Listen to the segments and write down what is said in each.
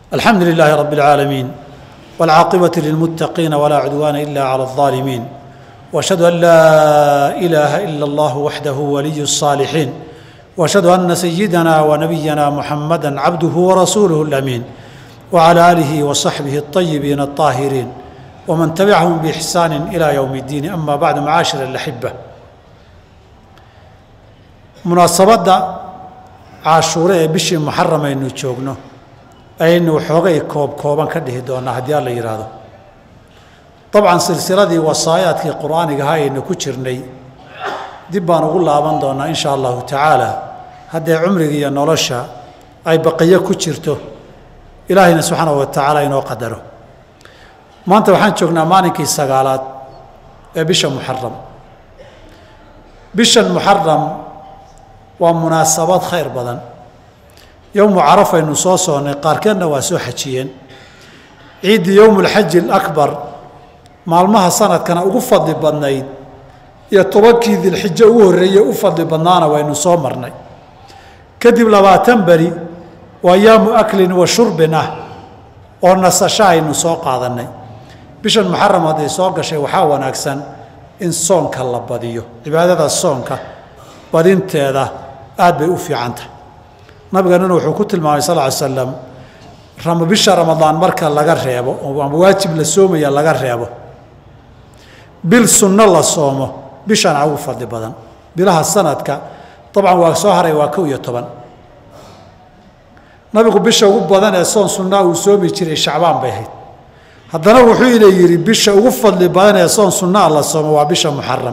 الحمد لله رب العالمين والعاقبة للمتقين ولا عدوان إلا على الظالمين وأشهد أن لا إله إلا الله وحده ولي الصالحين وأشهد أن سيدنا ونبينا محمدا عبده ورسوله الأمين وعلى آله وصحبه الطيبين الطاهرين ومن تبعهم بإحسان إلى يوم الدين أما بعد معاشر الأحبة munaasabadda cashuure ee bishii muxaram aynu joogno ayaynu waxoogay koob kooban ka dhihi doonaa haddii alla yidhaahdo dabcan silsiladii wasaayaadkii qur-aanigaha aynu ku jirnay dib baan ugu laaban doonaa insha allahu tacaala haddee cumriga iyo nolosha ay baqiyo ku jirto ilaahayna subxaanahu wa tacaala inoo qadaro maanta waxaan joognaa maalinkii sagaalaad ee bisha muxaram bishan muxaram waa munaasabad khayr badan yowmu carafaynu soo soonnay qaarkeedna waa soo xajiyeen ciiddii yowmulxaji alakbar maalmaha sanadkana ugu fadli badnayd iyo tobankii dilxijo ugu horreeyey u fadli badnaana waynu soo marnay kadib labaatan beri waa yaamu aklin wa shurbin ah oo nasasho aynu soo qaadannay bishan muxaram hadday soo gashay waxaa wanaagsan in soonka la badiyo cibaadada soonka badinteeda aad bay u fiican tahay nabigeenuna wuxuu ku tilmaamay sal ly slam bisha ramadaan marka laga reebo ama waajib la soomaya laga reebo bil sunno la soomo bishana ugu fadli badan bilaha sanadka dabcan waa soo haray waa kow iyo toban nabigu bisha ugu badan ee soon sunnaa uu soomi jiray shacbaan bay ahayd haddana wuxuu ina yidhi bisha ugu fadli badan ee soon sunnaa la soomo waa bisha muxaram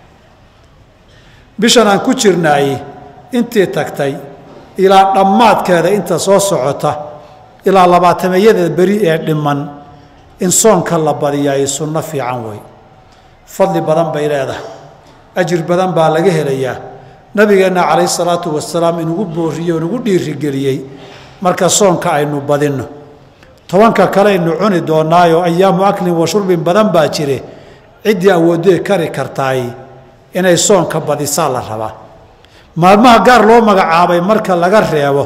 bishan aan ku jirnaay intii tagtay ilaa dhammaadkeeda inta soo socota ilaa labaatameeyada beri ee dhiman in soonka la badiyaay sunno fiican wey fadli badan bay leedahay ajir badan baa laga helayaa nabigeenna calayhi salaatu wasalaam inugu booriyey o inugu dhiirigeliyey marka soonka aynu badinno tobanka kale aynu cuni doonaayo ayaamu aklin wa shurbin badan baa jire ciddii awoodee kari kartaay inay soonka badisaa la rabaa maalmaha gaar loo magacaabay marka laga reebo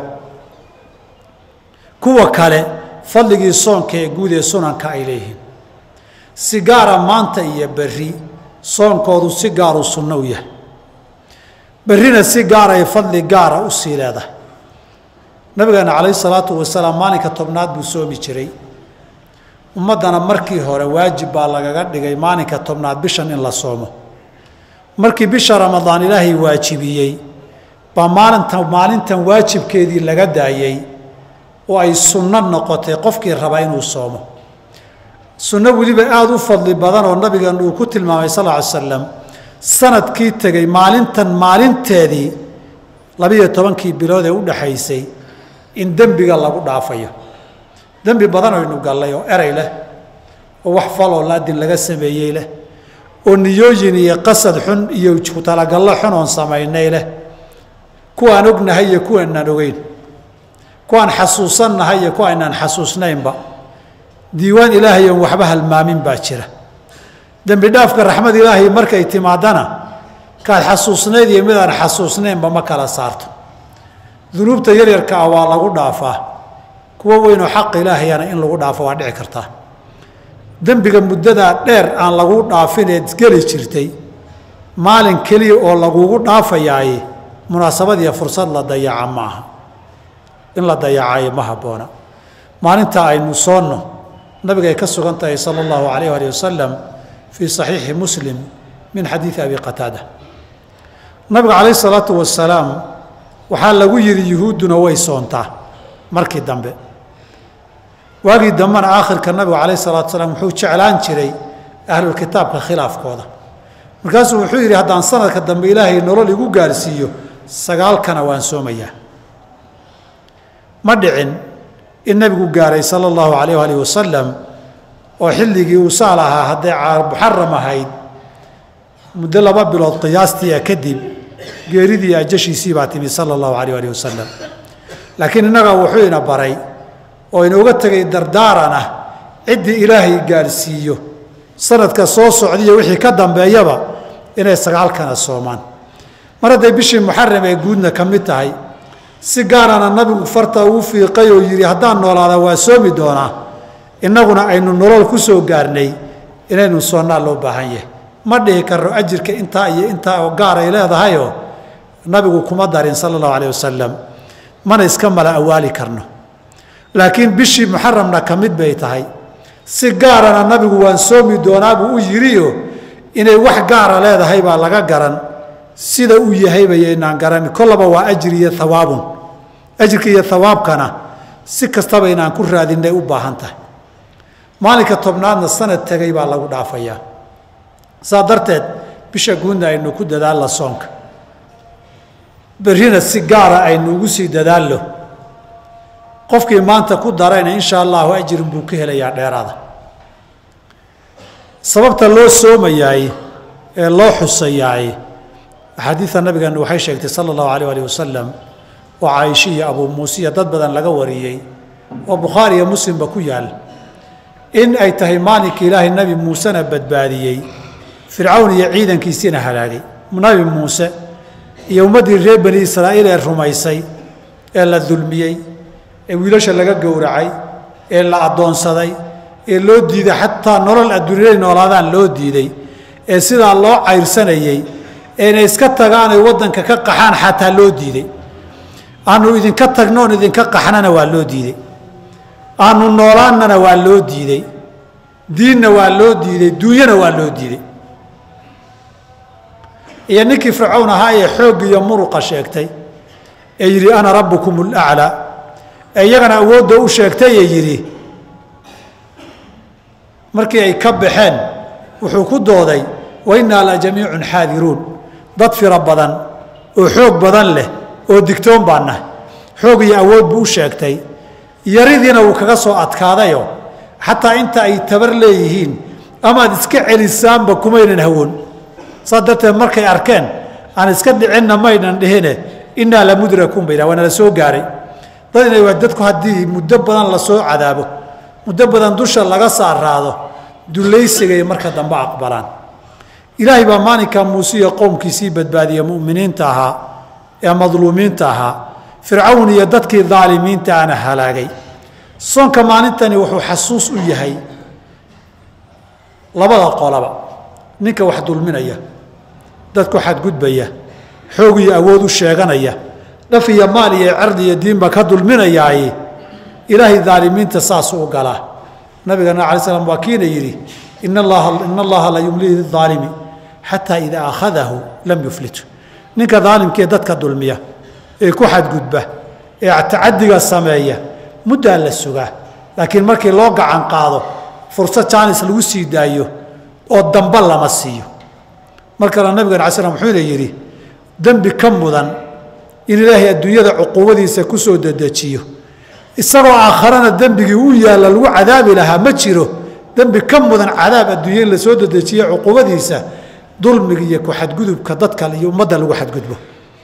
kuwa kale fadligii soonka ee guud ee sunanka ay leeyihiin si gaara maanta iyo berri soonkoodu si gaaru sunno u yahay berrina si gaaray fadli gaara u sii leedahay nabigeena calayhi salaatu wasalaam maalinka tobnaad buu soomi jiray ummaddana markii hore waajib baa lagaga dhigay maalinka tobnaad bishan in la soomo markii bisha ramadaan ilaahay waajibiyey baa maalinta maalintan waajibkeedii laga daayey oo ay sunno noqotay qofkii raba inuu soomo sunno weliba aada u fadli badan oo nabigan uu ku tilmaamay sal ly slam sanadkii tegey maalintan maalinteedii labiyo tobankii bilood ee u dhaxaysay in dembiga lagu dhaafayo dembi badan aynu gallay oo erey leh oo wax faloo laadin laga sameeyey leh oo niyooyin iyo qasad xun iyo ku talagallo xun oon samaynay leh kuwaan ognahay iyo kuwaanaan ogeyn kuwaan xasuusannahay iyo kuwa aynaan xasuusnaynba diiwaan ilaahay oon waxba halmaamin baa jira dembi dhaafka raxmad ilaahay markay timaadana kaad xasuusnayd iyo midaan xasuusnaynba ma kala saarto dunuubta yaryarka ah waa lagu dhaafaa kuwo weynoo xaq ilaahayana in lagu dhaafo waa dhici kartaa dembiga muddadaa dheer aan lagu dhaafineed geli jirtay maalin keliya oo lagugu dhaafayaaye munaasabadiiyo fursad la dayaca ma aha in la dayacaayo ma habboona maalinta aynu soonno nabigay ka sugan tahay sala allahu calayh ali wasalam fii saxiixi muslim min xadiidi abi qataada nabiga calayhi salaatu wasalaam waxaa lagu yidhi yuhuudduna way soontaa markii dambe waagii dambena aakhirka nabigu calayh salatu salaam wuxuu jeclaan jiray ahlulkitaabka khilaafkooda markaasuu wuxuu yidhi haddaan sanadka dambe ilaahay nolol igu gaarsiiyo sagaalkana waan soomayaa ma dhicin in nebigu gaaray sala allahu calayh alih wasalam oo xilligii uu saal ahaa hadday muxaram ahayd muddo laba bilood qiyaastiia kadib geeridii ajashiisii baa timi sala allahu calayh alih wasalam laakiin innaga wuxuu ina baray oo inooga tegay dardaaran ah ciddii ilaahay gaadhsiiyo sanadka soo socdiyo wixii ka dambeeyaba inay sagaalkana soomaan mar hadday bishii muxaram ee guudna ka mid tahay si gaarana nabigu farta uu fiiqay oo yidhi haddaan noolaada waa soomi doonaa innaguna aynu nolol ku soo gaarnay inaynu soonnaa loo baahan yahay ma dhihi karno ajirka intaa iyo intaa oo gaar ay leedahayoo nabigu kuma darin sala allahu alayh wasalam mana iska mala awaali karno laakiin bishii muxaramna ka mid bay tahay si gaarana nabigu waan soomi doonaabuu u yidhiyo inay wax gaara leedahay baa laga garan sida uu yahayba yaynaan garan kollaba waa ajir iyo hawaabun ajirka iyo hawaabkana si kastaba inaan ku raadinay u baahan tahay maalinka tobnaadna sanad tegay baa lagu dhaafayaa saa darteed bisha guudna aynu ku dadaalla soonka berrina si gaara aynu ugu sii dadaallo qofkii maanta ku darayna insha allahu ajirin buu ka helayaa dheeraada sababta loo soomayaay ee loo xusayaay axaadiida nabigeenu waxay sheegtay sala allahu alayh alih wasalam oo caaisha iyo abuu muuse iyo dad badan laga wariyey oo bukhaari iyo muslimba ku yaal in ay tahay maalinkii ilaahay nebi muusena badbaadiyey fircawn iyo ciidankiisiina halaagay nabi muuse iyo ummaddii reer bani israa'iil ee rumaysay ee la dulmiyey ee wiilasha laga gowracay ee la addoonsaday ee loo diiday xataa nolol adduunyada noolaadaan loo diiday ee sidaa loo cayrsanayey ee inay iska tagaanay waddanka ka qaxaan xataa loo diiday aanu idinka tagnoon idinka qaxnana waa loo diiday aanu noolaannana waa loo diiday diinna waa loo diiday duunyana waa loo diiday iyo ninkii fircawn ahaa ee xoogga iyo muruqa sheegtay ee yidhi ana rabbukum alaclaa ee iyagana awoodda u sheegtay ee yidhi markii ay ka baxeen wuxuu ku dooday wa innaa la jamiicun xaadiruun dad firo badan oo xoog badan leh oo digtoon baan nahay xoog iyo awood buu u sheegtay yaridiina wuu kaga soo adkaadayoo xataa inta ay tabar leeyihiin amaad iska celisaanba kumaynan hawoon saas darteed markay arkeen aan iska dhicinna maynan dhihine innaa la mudrakuun bay waana la soo gaaray dad inay waa dadku haddii muddo badan lasoo cadaabo muddo badan dusha laga saaraado dulaysigay marka dambe aqbalaan ilaahay baa maalinkaa muuse iyo qowmkiisii badbaadiya mu'miniinta ahaa ee madluumiinta ahaa fircawn iyo dadkii daalimiinta ana halaagay soonka maalintani wuxuu xasuus u yahay labada qolaba ninka wax dulminaya dadku xadgudbaya xoog iyo awood u sheeganaya dhaf iyo maal iyo cerdi iyo diinba ka dulminayaay ilaahay daalimiinta saasuu u galaa nabigana alai slam waa kiina yidhi in allaha in allaha la yumlii lidaalimi xataa idaa akhadahu lam yuflitu ninka daalimkee dadka dulmiya ee ku xadgudba ee tacadiga sameeya muddaa la sugaa laakiin markii loo gacan qaado fursad jaanis lagu sii daayo oo damba lama siiyo mar kale nabigan ala slam wuxuuna yidhi dembi ka mudan in ilaahay adduunyada cuquubadiisa ku soo dedejiyo isagoo aakharana dembigii u yaalla lagu cadaabi lahaa ma jiro dembi ka mudan cadaab adduunya in la soo dedejiyo cuquubadiisa dulmiga iyo ku-xadgudubka dadka iyo ummadda lagu xadgudbo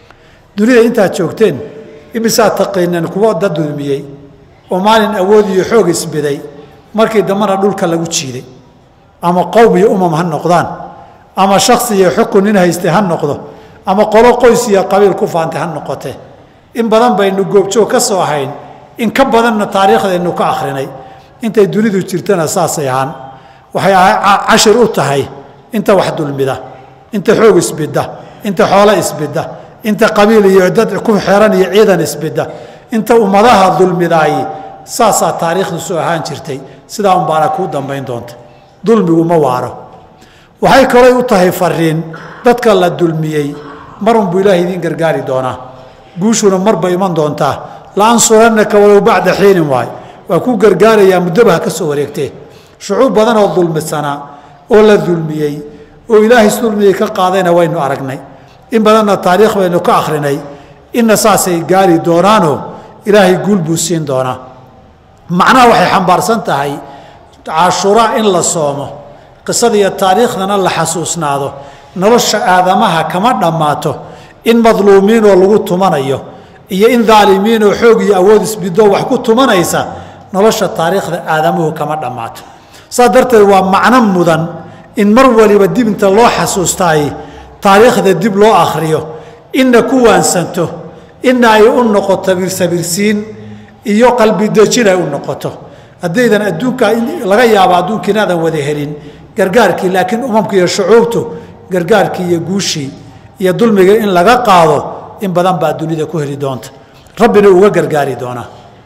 dunida intaad joogteen imisaad taqiineen kuwo dad dulmiyey oo maalin awood iyo xoog isbiday markii dambana dhulka lagu jiiday ama qowm iyo umam ha noqdaan ama shaksi iyo xukun nin haystay ha noqdo ama qolo qoys iyo qabiil ku faantay ha noqote in badan baynu goobjoog ka soo ahayn in ka badanna taariikhdaynu ka akhrinay intay dunidu jirtana saasay ahaan waxay cashir u tahay inta wax dulmida inta xoog isbidda inta xoolo isbidda inta qabiil iyo dad ku xeran iyo ciidan isbidda inta ummadaha dulmidaay saasaa taariikhdu soo ahaan jirtay sidaa unbaana kuu dambayn doonta dulmigu ma waaro waxay kalay u tahay fariin dadka la dulmiyey marunbuu ilaahay idiin gargaari doonaa guushuna marba iman doontaa laansurannaka walow bacda xiinin waay waa kuu gargaarayaa muddoba ha ka soo wareegtee shucuub badan oo dulmisanaa oo la dulmiyey oo ilaahay dulmiyey ka qaadayna waynu aragnay in badanna taariikh baynu ka akhrinay inna saasay gaari doonaanoo ilaahay guul buu siin doonaa macnaha waxay xambaarsan tahay cashuraa in la soomo qisada iyo taariikhdana la xasuusnaado nolosha aadamaha kama dhammaato in madluumiinoo lagu tumanayo iyo in daalimiinoo xoog iyo awood isbidoo wax ku tumanaysa nolosha taariikhda aadamuhu kama dhammaato saas darteed waa macno mudan in mar waliba dib inta loo xasuustaay taariikhda dib loo akhriyo inna ku waansanto ina ay u noqoto birsabirsiin iyo qalbidejin ay u noqoto haddaydan adduunka laga yaabo adduunka inaadan wada helin gargaarkii laakiin umamka iyo shucuubtu gargaarkii iyo guushii iyo dulmiga in laga qaado in badan baa dunida ku heli doonta rabbina uga gargaari doonaa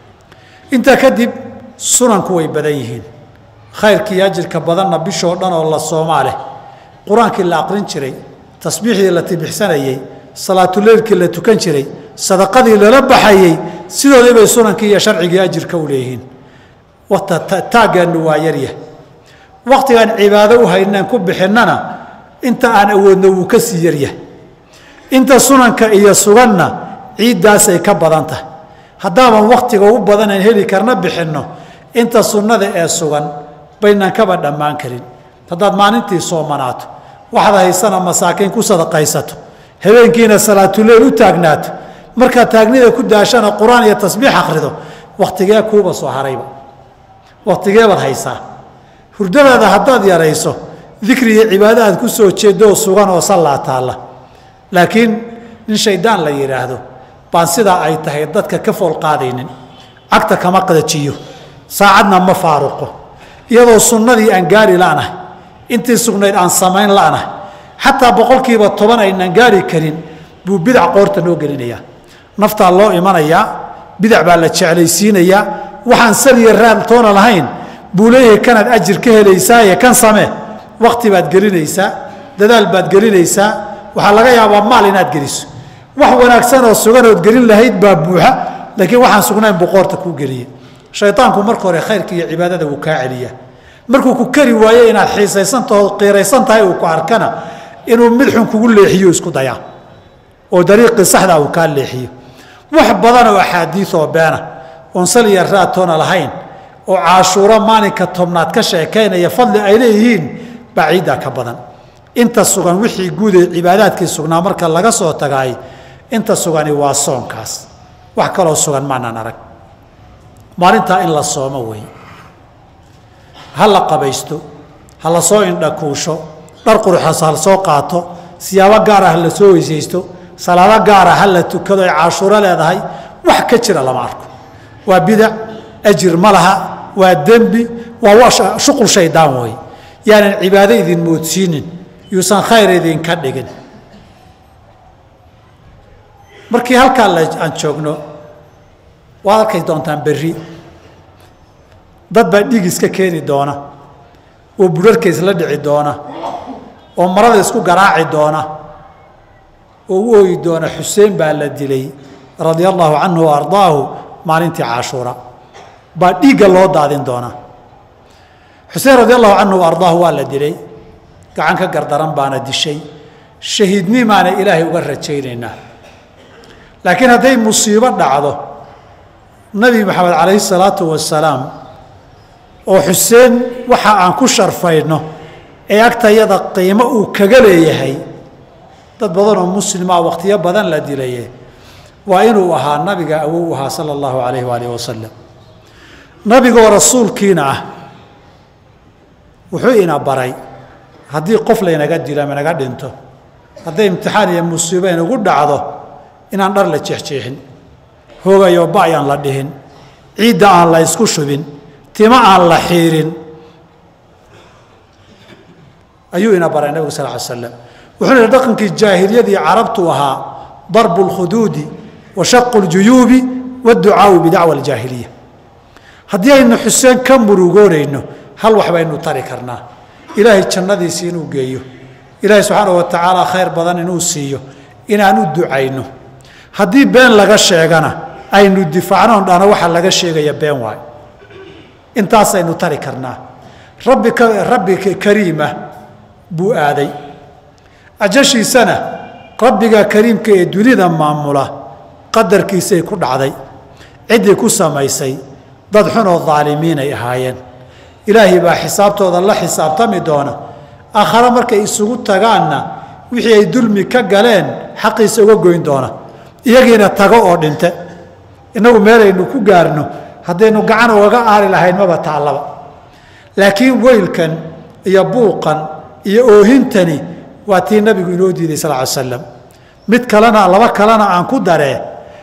intaa kadib sunanku way badan yihiin khayrkii ajirka badanna bishoo dhan oo la soomaa leh qur-aankii la aqrin jiray tasbiixdii la tibixsanayey salaatuleylkii la tukan jiray sadaqadii lala baxayey sidoodii bay sunankii iyo sharcigii ajirka u leeyihiin taageennu waa yaryah wakhtigaan cibaado u haynaan ku bixinnana inta aan awoodno wuu ka sii yaryah inta sunanka iyo suganna ciiddaasay ka badan tahay haddaaban wakhtiga ugu badanayn heli karna bixinno inta sunnada ee sugan baynaan kaba dhammaan karin haddaad maalintii soomanaato waxaad haysana masaakiin ku sadaqaysato habeenkiina salaatuleyl u taagnaato markaad taagnida ku daashana qur-aan iyo tasbiix akhrido wakhtigee kuuba soo harayba wakhtigeebaad haysaa hurdadaada haddaad yarayso dikri iyo cibaado aad ku soo jeeddoo sugan oo sallaa taalla laakiin nin shaydaan la yidhaahdo baan sidaa ay tahay dadka ka fool qaadaynin cagta kama qadajiyo saacadna ma faaruqo iyadoo sunnadii aan gaari la'nahay intii sugnayd aan samayn la'nahay xataa boqolkiiba toban aynaan gaari karin buu bidac qoorta noo gelinayaa naftaa loo imanayaa bidac baa la jeclaysiinayaa waxaan saliya raad toona lahayn buu leeyahay kanaad ajir ka helaysaaye kan samee wakhti baad gelinaysaa dadaal baad gelinaysaa waxaa laga yaabaa maal inaad geliso wax wanaagsan oo suganood gelin lahayd baa buuxa laakiin waxaan sugnayn buu qoorta kuu geliye shaydaanku marka hore khayrka iyo cibaadada wuu kaa celiyaa markuu ku kari waayo inaad xiisaysantaho qiiraysan tahay uu ku arkana inuu midxun kugu leexiyo isku dayaa oo dariiqii saxdaa uu kaa leexiyo wax badan oo axaadiioo beena oon saliya raatoona lahayn oo caashuuro maalinka tobnaad ka sheekaynaya fadli ay leeyihiin baa ciiddaa ka badan inta sugan wixii guud ee cibaadaadkii sugnaa marka laga soo tagaay inta sugani waa soonkaas wax kaloo sugan maanaan arag maalintaa in la soomo wey ha la qabaysto ha la soo indhakuusho dhar quruxas ha la soo qaato siyaabo gaara ha la soo weysaysto salaado gaara ha la tukado ay caashuuro leedahay wax ka jira lama arko waa bidac ajir ma laha waa dembi waa shuqul shaydaan wey yaanan cibaado idin moodsiinin yuusan khayr idinka dhigin markii halkaa aan joogno waad arkay doontaan berri dad baa dhiig iska keeni doona oo budharhka isla dhici doona oo marada isku garaaci doona oo u ooyi doona xuseen baa la dilay radia allaahu canhu wa ardaahu maalintii cashuura baa dhiigga loo daadin doonaa xuseen radi allahu canhu wa ardaahu waa la dilay gacan ka gardaran baana dishay shahiidnimaana ilaahay uga rajaynaynaa laakiin hadday musiibo dhacdo nabi maxamed calayhi salaatu wasalaam oo xuseen waxa aan ku sharfayno ee agtayada qiimo uu kaga leeyahay dad badan oo muslima wakhtiyo badan la dilaye waa inuu ahaa nabiga awow ahaa sala allahu calayhi waalihi wasalam nabigoo rasuulkiina ah wuxuu ina baray haddii qof laynaga dilo ama naga dhinto hadday imtixaan iyo musiibo inagu dhacdo inaan dhar la jeexjeexin hoogayo ba ayaan la dhihin ciidda aan la ysku shubin timo aan la xiirin ayuu ina baray nabigu sal ly slam wuxuu yihi dhaqankii jaahiliyadii carabtu ahaa darbu اlkhuduudi wa shaqu اljuyuubi waadducaau bidacwa aljaahiliya haddii aynu xuseen ka murugoonayno hal wax baynu tari karnaa ilaahay jannadiisii inuu geeyo ilaahay subxaanahu wa tacaala khayr badan inuu siiyo inaan u ducayno haddii been laga sheegana aynu difaacnoon dhano waxa laga sheegaya been waayo intaasaynu tari karnaa rabbi rabbi kariima buu aaday ajashiisana rabbiga kariimka ee dunida maamula qadarkiisay ku dhacday ciddii ku samaysay dad xunoo daalimiinay ahaayeen ilaahay baa xisaabtooda la xisaabtami doona aakhare markay isugu tagaanna wixii ay dulmi ka galeen xaqiisa uga goyn doona iyagiina tago oo dhinte innagu meelaynu ku gaarno haddaynu gacan ugaga aari lahayn maba taallaba laakiin weylkan iyo buuqan iyo oohintani waa tii nabigu inoo diiday sal ly slam mid kalena laba kalena aan ku daree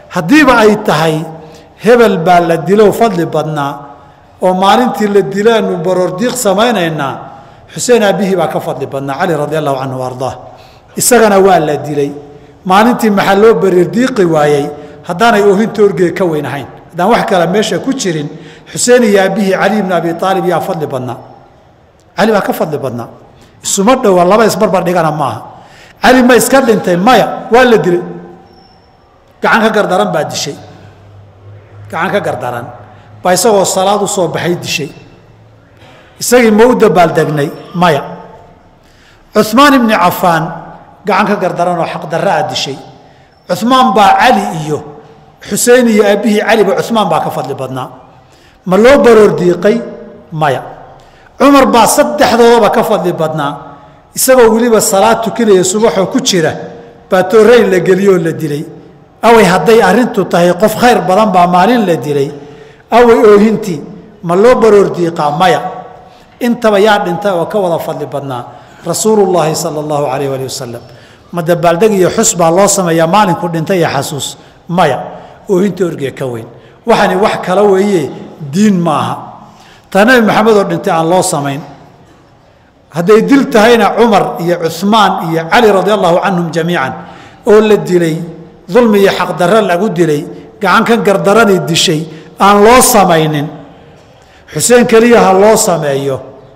haddiiba ay tahay hebel baa la dilow fadli badnaa oo maalintii la dilaanu baroordiiq samaynaynaa xuseen aabbihii baa ka fadli badnaa cali radi allahu canhu ardaa isagana waa la dilay maalintii maxaa loo baroordiiqi waayey haddaanay oohinta orgeega ka weyn ahayn haddaan wax kale meesha ku jirin xuseen iyo aabbihii cali ibni abi aalib yaa fadli badnaa cali baa ka fadli badnaa isuma dhowa laba isbarbar dhigana maaha cali ma iska dhintay maya waa la dilay gacan ka gardaran baa dishay gacan ka gardaran baa isagoo salaad u soo baxay dishay isagii ma u dabaaldegnay maya cumaan ibni cafaan gacan ka gardaran oo xaqdarra a dishay cumaan baa cali iyo xusein iyo aabbihii caliba cumaan baa ka fadli badnaa ma loo baroor diiqay maya cumar baa saddexdoodaba ka fadli badnaa isagoo weliba salaad tukanaya subaxoo ku jira baa tooreyn la geliyoo la dilay away hadday arrintu tahay qof khayr badan baa maalin la dilay away oohintii ma loo baroor diiqaa maya intaba yaa dhintay oo ka wada fadli badnaa rasuulullaahi sala allahu calayh waali wasalam ma dabaaldeg iyo xus baa loo sameeyaa maalinku dhintay iyo xasuus maya oohinta orgee ka weyn waxani wax kala weeye diin maaha taa nebi maxamed oo dhintay aan loo samayn hadday dil tahayna cumar iyo cumaan iyo cali radi allahu canhum jamiican oo la dilay dulmi iyo xaqdarro lagu dilay gacan ka gardarani dishay aan loo samaynin xuseen keliya ha loo sameeyo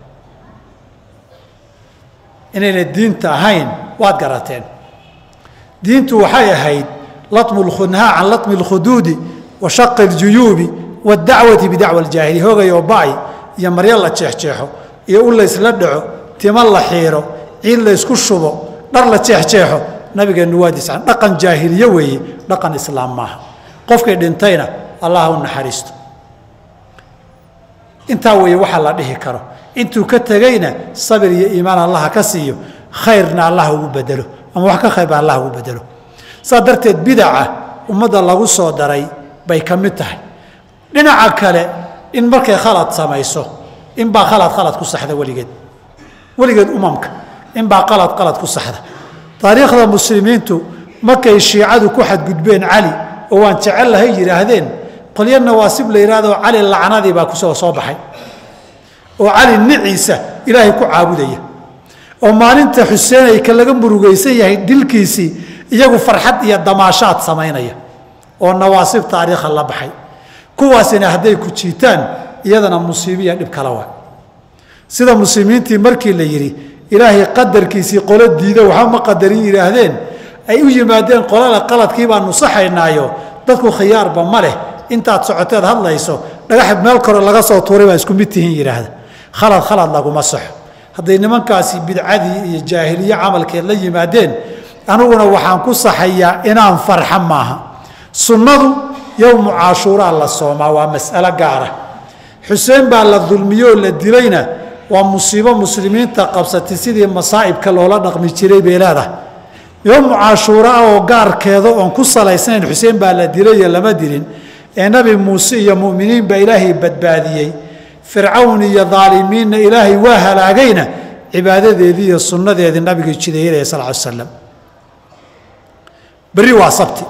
inayna diinta ahayn waad garateen diintu waxay ahayd latmu lkhunhaa can latmi lkhuduudi wa shaqi اljuyuubi waاdacwati bidacwa اljaahili hoogay oo ba'y iyo maryo la jeexjeexo iyo u laysla dhaco timo la xiiro ciid laysku shubo dhar la jeexjeexo nabigeennu waa discan dhaqan jaahiliye weeye dhaqan islaam maaha qofkii dhintayna allah u naxariisto intaa weeye waxaa la dhihi karo intuu ka tegeyna sabir iyo iimaan allaha ka siiyo khayrna allah ugu bedelo ama wax ka khayrba allah ugu bedelo saa darteed bidaca ummadda lagu soo daray bay ka mid tahay dhinaca kale in markay khalad samayso inbaa khalad khalad ku saxda weligeed weligeed umamka inbaa qalad qalad ku saxda taariikhda muslimiintu markay shiicadu ku xadgudbeen cali oo waan jecel lahay yidhaahdeen qolyo nawaasib la yidhahdoo cali lacnadii baa kusoo soo baxay oo cali niciisa ilaahay ku caabudaya oo maalinta xuseen ay ka laga murugaysan yahay dilkiisii iyagu farxad iyo damaashaad samaynaya oo nawaasib taariikha la baxay kuwaasina hadday ku jiitaan iyadana musiibiya dhib kala waa sida muslimiintii markii la yidhi ilaahay qadarkiisii qolo diida waxba ma qadarin yidhaahdeen ay u yimaadeen qolada qaladkii baa nusaxaynaayo dadku khiyaarba ma leh intaad socoteed hadlayso dhagax meel kore laga soo tuuray baa isku mid tihiin yidhaahda khalad khalad laguma saxo hadday nimankaasi bidcadii iyo jaahiliye camalkeed la yimaadeen aniguna waxaan ku saxayaa inaan farxa maaha sunnadu yowmu caashuuraa la soomaa waa mas'alo gaara xuseen baa la dulmiyoo la dilayna waa musiibo muslimiinta qabsatay sidii masaa'ibka loola dhaqmi jiray bay leedahay yowmu cashuuraa oo gaarkeeda oon ku salaysnayn xuseen baa la dilayo lama dilin ee nabi muuse iyo mu'miniin baa ilaahay badbaadiyey fircawn iyo daalimiinna ilaahay waa halaagayna cibaadadeedii iyo sunnadeedii nabiga jideeyaleh sal ly slam berri waa sabti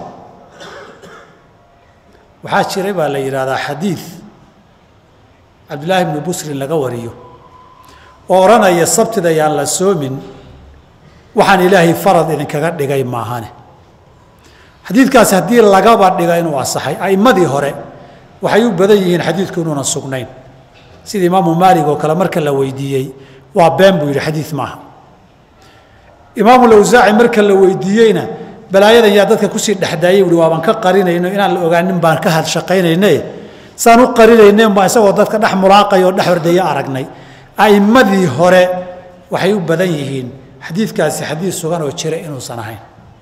waxaa jiray baa la yidhahdaa xadiid cabdillaahi bnu busrin laga wariyo oo odhanaya sabtida yaan la soomin waxaan ilaahay farad idinkaga dhigay maahane xadiidkaasi haddii lagaba dhiga inuu asaxay a'immadii hore waxay u badan yihiin xadiidku inuunan sugnayn sida imaamu maalig oo kale marka la weydiiyey waa been buu yidhi xadiid maaha imaamu lawsaaci marka la weydiiyeyna balaayadan yaa dadka kusii dhexdaayay uhi waaban ka qarinayno inaan la ogaanin baan ka hadshaqaynayne saan u qarinaynen baa isagoo dadka dhex mulaaqaya oo dhex hordaya aragnay a'immadii hore waxay u badan yihiin xadiidkaasi xadiid sugan oo jira inuusan ahayn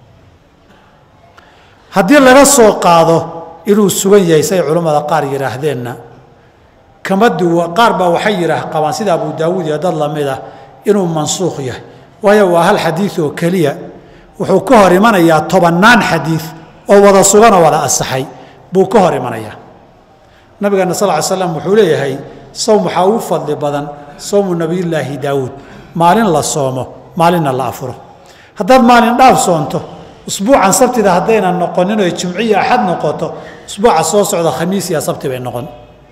haddii laga soo qaado inuu sugan yahay say culammada qaar yidhaahdeenna kama duwa qaar baa waxay yidhaah qabaan sida abu daawuud iyo dad lamid ah inuu mansuukh yahay waayo waa hal xadiid oo keliya wuxuu ka hor imanayaa tobannaan xadiid oo wada sugan oo wada asaxay buu ka hor imanayaa nabigeena sal ly slam wuxuu leeyahay sowm waxaa ugu fadli badan sowmu nabiyullaahi daawuud maalin la soomo maalinna la afuro haddaad maalin dhaaf soonto usbuucan sabtida haddaynan noqonin oy jumciya axad noqoto usbuuca soo socda khamiis iyo sabti bay noqon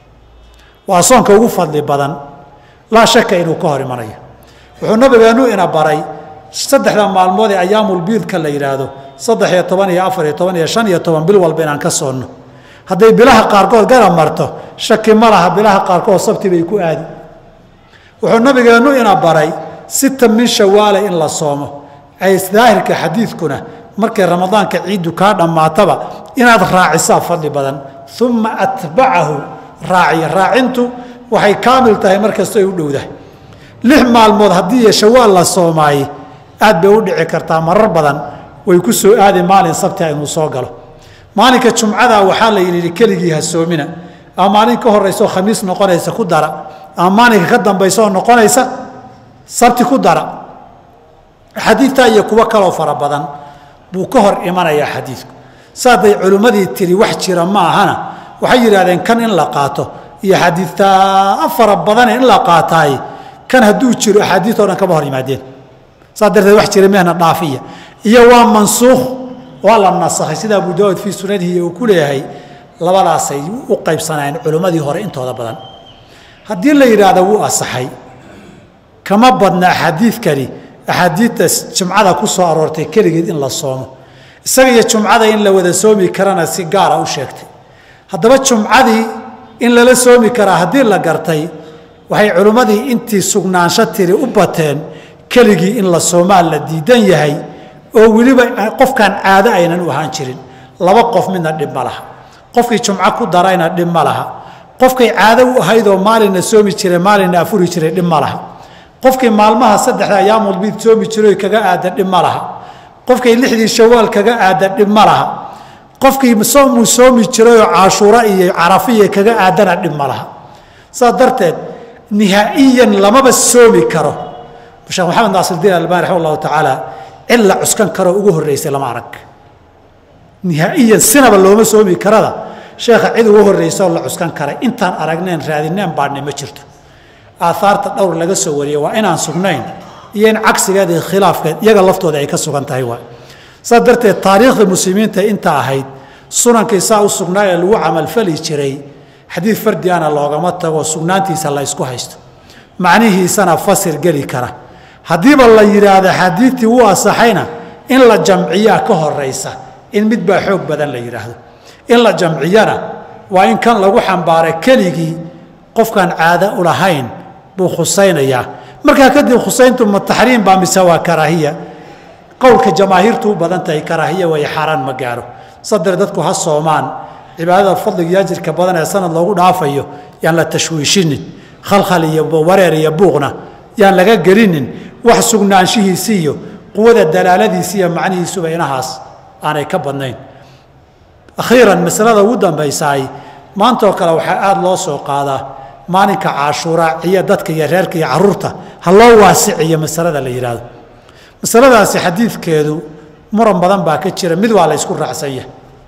waa soonka ugu fadli badan laa shaka inuu ka hor imanayo wuxuu nabigeenu ina baray saddexda maalmood ee ayaamulbiidka la yidhaahdo saddex iyo toban iyo afar iyo toban iyo shan iyo toban bil walba inaan ka soonno hadday bilaha qaarkood gara marto shaki ma laha bilaha qaarkood sabti bay ku aadi wuxuu nabigeennu ina baray sita min shawaale in la soomo daahirka xadiidkuna markay ramadaanka ciiddu kaa dhammaataba inaad raacisaa fadli badan uma atbacahu raaciya raacintu waxay kaamil tahay markastoo ay u dhowdahay lix maalmood haddii shawaal la soomaaye aad bay u dhici kartaa marar badan way ku soo aadi maalin sabtia inuu soo galo maalinka jumcada waxaa la yidhi keligii ha soomina ama maalin ka horaysaoo khamiis noqonaysa ku dara ama maalinka ka dambaysa oo noqonaysa sabti ku dara xadiidtaa iyo kuwo kaloo fara badan buu ka hor imanayaa xadiidku saaday culimmadii tiri wax jira ma ahana waxay yidhahdeen kan in la qaato iyo xadiidtaa fara badane in la qaataay kan hadduu jiro axaadiid o dhan kama hor yimaadeen saas darteed wax jira mehna dhaafiya iyo waa mansuukh waa la nasakhay sida abu daawud fii sunanihi uu ku leeyahay labadaasay u qaybsanayeen culimmadii hore intooda badan haddii la yidhaahdo wuu asaxay kama badna axaadiidkani axaadiidta jumcada ku soo aroortay keligeed in la soomo isaga iyo jumcada in la wada soomi karana si gaara u sheegtay haddaba jumcadii in lala soomi karaa haddii la gartay waxay culimmadii intii sugnaansho tiri u bateen keligii in la soomaa la diidan yahay oo weliba qofkaan caado aynan u ahaan jirin laba qof midna dhib ma laha qofkii jumco ku darayna dhib ma laha qofkay caado u ahaydoo maalinna soomi jiray maalinna afuri jiray dhib ma laha qofkii maalmaha saddexda ayaamulbiid soomi jiroy kaga aada dhib ma laha qofkay lixdii shawaal kaga aada dhib ma laha qofkii soomuu soomi jirayoo caashuura iyo carafiya kaga aadana dhib ma laha saas darteed nihaa'iyan lamaba soomi karo sheekh maxamed naasirdiin albani raxima allahu tacaala cid la cuskan karoo ugu horreysay lama arag nihaa'iyan sinaba looma soomi karada sheekha cid ugu horreysa oo la cuskan karay intaan aragneen raadineen baadhnay ma jirto aaaarta dhowr laga soo wariyey waa inaan sugnayn iyo in cagsigeed iyo khilaafkeed iyaga laftooda ay ka sugan tahay waay saas darteed taariikhda muslimiinta inta ahayd sunankii saa u sugnaa ee lagu camalfali jiray xadiid fardiana loogama tago sugnaantiisa la ysku haysto macnihiisana fasir geli kara haddiiba la yidhaahdo xadiidtii wuu asaxayna in la jamciyaa ka horaysa in mid baa xoog badan la yidhaahdo in la jamciyana waa in kan lagu xambaaray keligii qofkaan caado u lahayn buu khusaynayaa markaa kadib khusayntu ma taxriim baa mise waa karaahiya qowlka jamaahiirtu u badan tahay karaahiya way xaaraan ma gaaro saddex dadku ha soomaan cibaadada fadliga iyo ajirka badan ee sanad loogu dhaafayo yaan la tashwiishinin khalkhal iyo wareer iyo buuqna yaan laga gelinin wax sugnaanshihiisi iyo quwada dalaaladiisi iyo macnihiisuba inahaas aanay ka badnayn akhiiran masalada ugu dambaysaay maantaoo kale waxaa aada loo soo qaadaa maalinka caashuuraa ciyo dadka iyo reerka iyo caruurta ha loo waasiciyo masalada la yidhaahdo masaladaasi xadiidkeedu muran badan baa ka jira mid waa la ysku raacsanya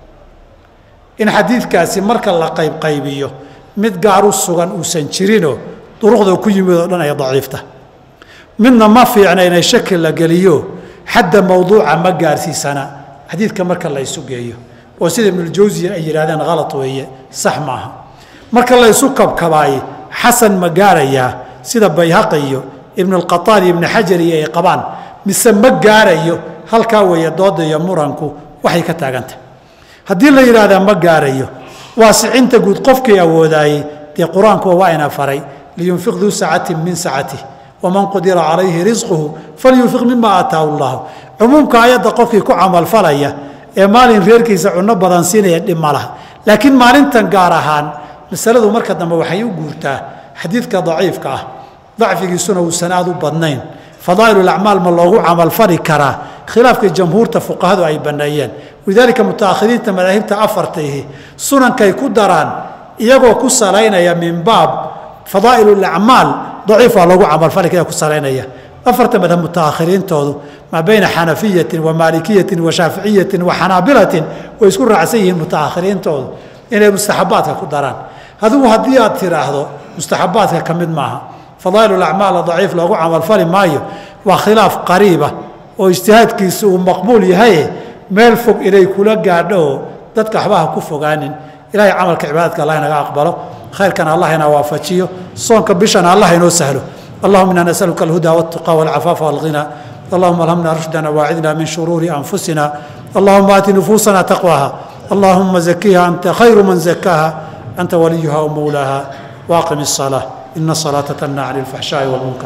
in xadiidkaasi marka la qaybqaybiyo mid gaar u sugan uusan jirinoo duruqda ku yimid oo dhan ay daciifta midna ma fiicna inay shaki la geliyo xadda mawduuca ma gaarsiisana xadiidka marka la ysu geeyo oo sida ibnuljawsiya ay yidhahdeen halad weeye sax maaha marka la ysu kabkabaaye xasan ma gaarayaa sida bayhaqi iyo ibnulqataan iyo ibnu xajar iyo ay qabaan mise ma gaarayo halkaa weeye dooda iyo muranku waxay ka taagantahy haddii la yidhaahdaa ma gaarayo waasicinta guud qofkii awoodaayey dee qur-aankuwa waa ina faray liyunfiq duu sacatin min sacatih waman qudira calayhi risquhu falyunfiq mima aataahu llahu cumuumka ayadda qofkii ku camalfalaya ee maalin reerkiisa cunno badan siinaya dhib ma laha laakiin maalintan gaar ahaan masaladu marka dambe waxay u guurtaa xadiidka daciifka ah dacfigiisuna uusan aad u badnayn fadaa'ilulacmaal ma loogu camalfali karaa khilaafkii jamhuurta fuqahadu ay banneeyeen walidaalika mutaakhiriinta madaahibta afartaihi sunankay ku daraan iyagoo ku salaynaya min baab fadaa'ilulacmaal daciif waa loogu camalfali kara ku salaynaya afarta madhab mutaakhiriintoodu maa bayna xanafiyatin wa maalikiyatin wa shaaficiyatin wa xanaabilatin way isku raacsan yihiin mutaakhiriintoodu inay mustaxabaadka ku daraan adigu haddii aad tiraahdo mustaxabaadka ka mid maaha fadaa'ilulacmaal daciif loogu camalfali maayo waa khilaaf qariiba oo ijtihaadkiisa uu maqbuul yahaye meel fog inay kula gaadho oo dadka waxba ha ku fogaanin ilahay camalka cibaadadka allah inaga aqbalo khayrkana allah ina waafajiyo soonka bishana allah inoo sahlo allahuma inaa nasaluka alhuda waltuqa walcafaafa walghina allahuma alhamna rushdana waacidna min shuruuri anfusina allahuma aati nufuusana taqwaha allahuma zakiha anta khayru man zakaaha anta waliyuha wmawlaaha waaqim الصلاة ina الصلاaةa تنهى عن الفaحشhاء والمنكر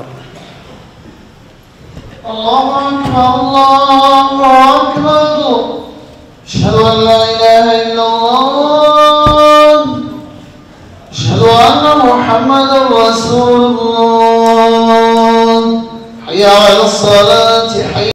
الله أكبر الله أكبر أشهد أن لا إله إلا الله أشهد أن محمدا رسول الله حي على الصلاة حي